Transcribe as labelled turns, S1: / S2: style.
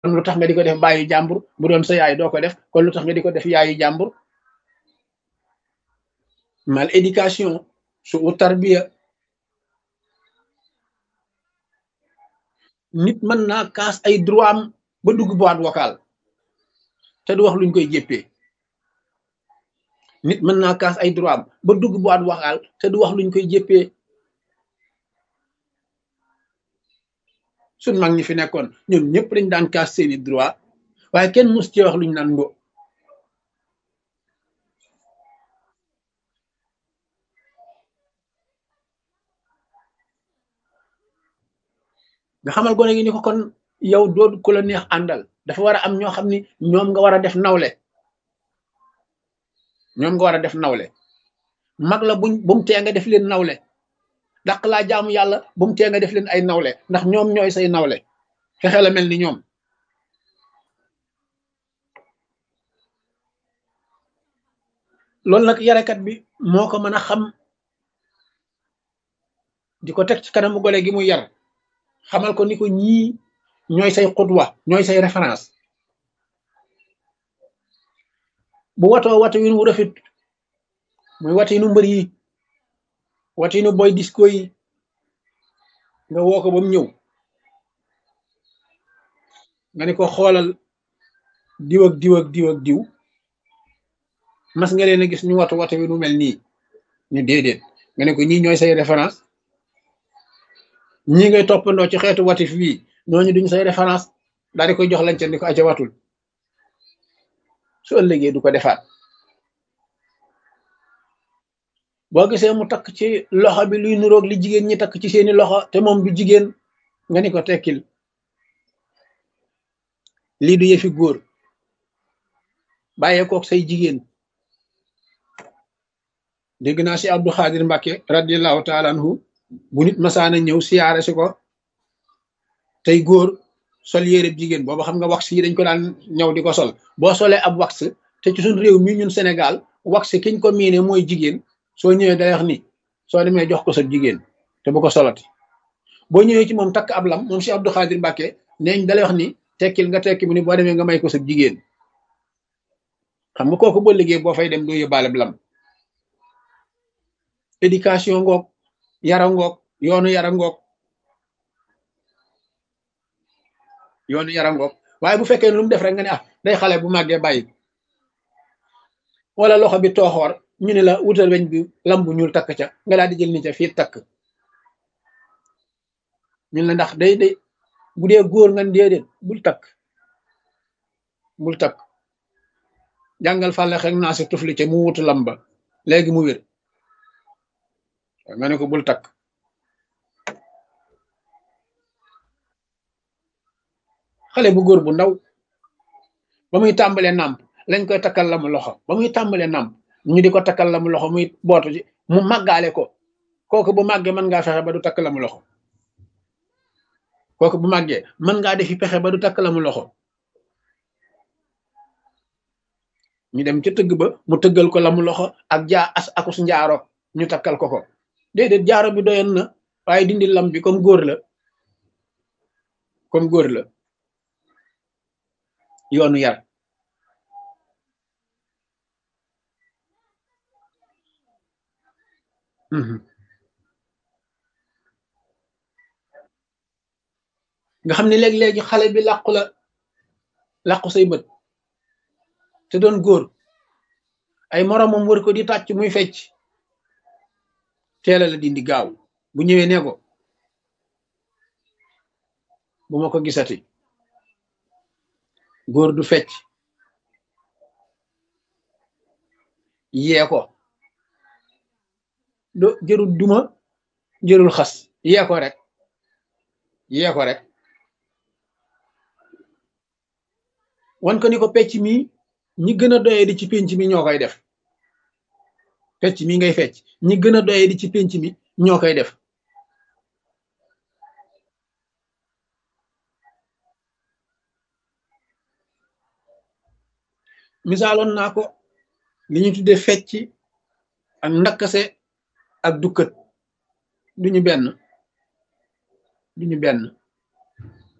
S1: kon lu tax nga di ko def bàyyi jàmbur bu doon sa yaay doo ko def kon lu tax nga di ko def yaayu jàmbur mal éducation su u tarbiya nit mën naa kaas ay droit am ba dugg boîte vocale te du wax luñ koy jéppee nit mën naa kaas ay droit am ba dugg boîte vocale te du wax luñ koy jéppee suñ mag ñi fi nekkoon ñoom ñëpp dañ daan kaas seeni droit waaye kenn mus ci wax luñ naan ngo nga xamal gone gi ni ko kon yow doo ku la neex àndal dafa war a am ñoo xam ni ñoom nga war a def nawle ñoom nga war a def nawle mag la buñ bu mu tee nga def leen nawle daq laa jaamu yàlla bu mu tee nga def leen ay nawle ndax ñoom ñooy say nawle fexe la mel ni ñoom loolu nag yarekat bi moo ko mën a xam di ko teg ci kanamu gone gi muy yar xamal ko ni ko ñii ñooy say xutwa ñooy say référence bu watoo watu win wu rafet muy watinu mbër yi watinu boy disco yi nga woo ko ba mu ñëw nga ni ko xoolal diw ak diw ak diw ak diw mas nga leen a gis ñu watu watu wi nu mel nii ñu déedéet nga ne ko ñii ñooy say référence ñi ngay toppandoo ci xeetu watif bii ñooñu duñ say référence daal di koy jox lañ ca ni ko aca watul su ëllëgee du ko defaat boo gisee mu takk ci loxo bi luy nuroog li jigéen ñi takk ci seeni loxo te moom du jigéen nga ni ko tekkil lii du yëfi góor bàyyee kook say jigéen dégg naa si Abdou Khadir Mbacke radiallahu taala anhu bu nit masaana ñëw siyaare si ko tey góor sol yére jigéen booba xam nga wax yi dañ ko daan ñëw di ko sol boo solee ab wax te ci suñ réew mi ñun Sénégal wax kiñ ko miine mooy jigéen soo ñëwee day wax ni soo demee jox ko sa jigéen te bu ko solati boo ñëwee ci moom takk ab lam moom si Abdou Khadir Mbacke neeñ dalay wax ni tekkil nga tekki mu ni boo demee nga may ko sa jigéen xam nga kooku boo liggéey boo fay dem doo yóbbaale lam éducation ngoog yara ngoog yoonu yara ngoog yoonu yara ngoog waaye bu fekkee lu mu def rek nga ne ah day xale bu màggee bàyyi wala loxo bi tooxoor ñu ne la wutal weñ bi lam bu ñuul takk ca nga daal di jël ni ca fii takk ñun la ndax day day bu dee góor nga déedéet bul takk bul takk jàngal fàlle xek naa si tufli ca mu wutu lam ba léegi mu wér nga ne ko bul takk xale bu góor bu ndaw ba muy tàmbalee nàmp lañ koy takkal la mu loxo ba muy tàmbalee nàmp ñu di ko takkal la mu loxo muy bootu ci mu màggaale ko kooku bu màggee mën ngaa fexe ba du takk la mu loxo kooku bu màggee mën ngaa defi pexe ba du takk la mu loxo ñu dem ca tëgg ba mu tëggal ko la mu loxo ak jaa as akus njaaro ñu takkal ko ko déedéet jaaro bi doyoon na waaye dindi lam bi comme góor la comme góor la yoonu yar nga xam ne léeg-léegi xale bi làqu la làqu say bët te doon góor ay moromam wër ko di tàcc muy fecc teela la dindi gaaw bu ñëwee ne ko bu ma ko gisati góor du fecc yee ko do jërul duma jërul xas yee ko rek yee ko rek wan ko ni ko pecc mi ñi gën a doye di ci pénc mi ñoo koy def pecc mi ngay fecc ñi gën a doye di ci pénc mi ñoo koy def misaaloon naa ko li ñu tudde fecc ak ndakkase ak dukkat duñu benn duñu benn